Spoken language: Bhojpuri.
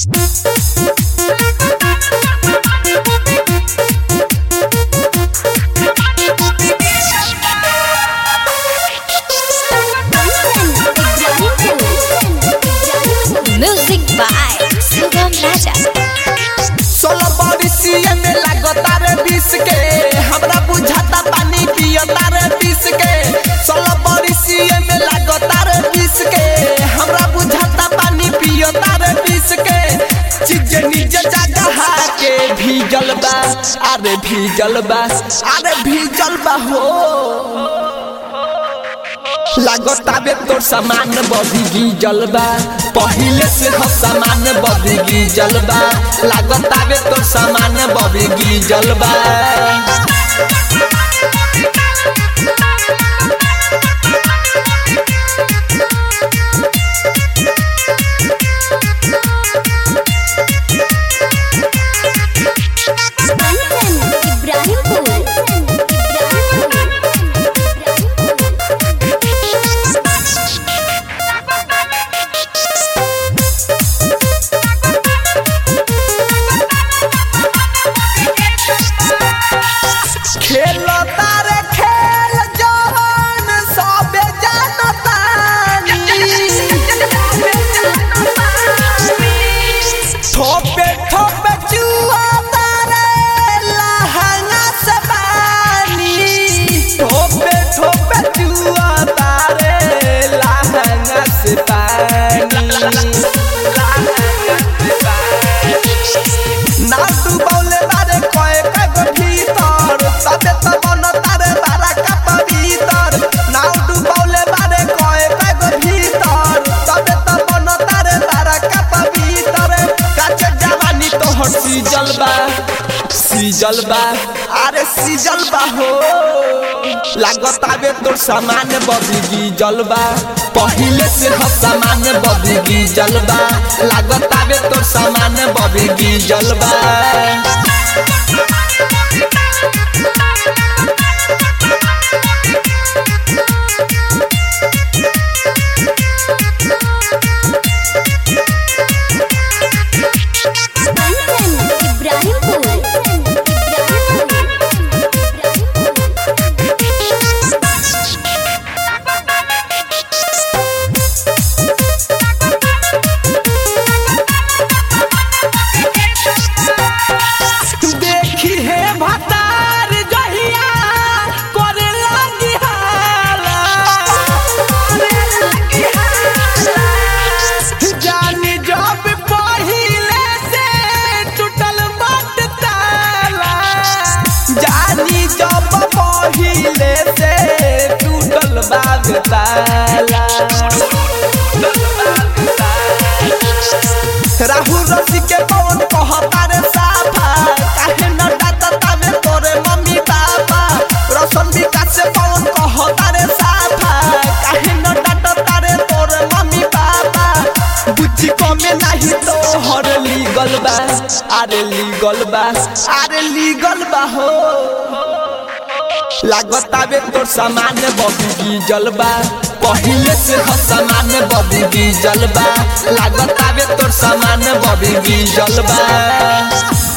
Music by Sugam Raja. सोलह बरिसिए में लागता रे बीस के हमरा बुझाता पानी पियता रे बीस के सोलह बरिसिए में लागता रे बीस के हमरा बुझाता पानी पियता रे बीस के चीज निज जगह के भीजल बा अरे भीजल बा अरे भीजल बा हो लागताबे तोर सामान बदगी जलबा पहिले से हो सामान बदगी जलबा लागताबे तोर सामान बदगी जलबा खेलता रे खेल जवन सबे जानता ठोपे ठोपे जुआ तारे लहंगा से पानी ठोपे ठोपे जुआ तारे लहंगा से पानी ना डुबौले बारे कए कगो भीतर तबे त मन तारे बारा का पवित्र ना डुबौले बारे कए कगो भीतर तबे त मन तारे बारा का पवित्र काचे जवानी तो हर सीजल बा सीजल बा अरे सीजल बा हो लागताबे तोर सामान बदगी जलबा पहिले से हो सामान बदगी जलबा लागताबे तोर सामान बदगी जलबा देखी हे भतार जहिया करे लागी हाला जानी जब पहिले से टूटल बट ताला जानी जब पहिले से टूटल बाग ताला राहु रसी के पवन कहता रे साफा काहे न डाटता में तोरे मम्मी पापा रसन विकास से पवन कहता रे साफा काहे न डाटता रे तोरे मम्मी पापा बुद्धि कमे नाही तो हर लीगल बा अरे लीगल बा अरे लीगल बा हो लागताबे तोर सामान बदगी जलबा पहिले से हो सामान बदगी जलबा लागताबे तोर सामान बदगी जलबा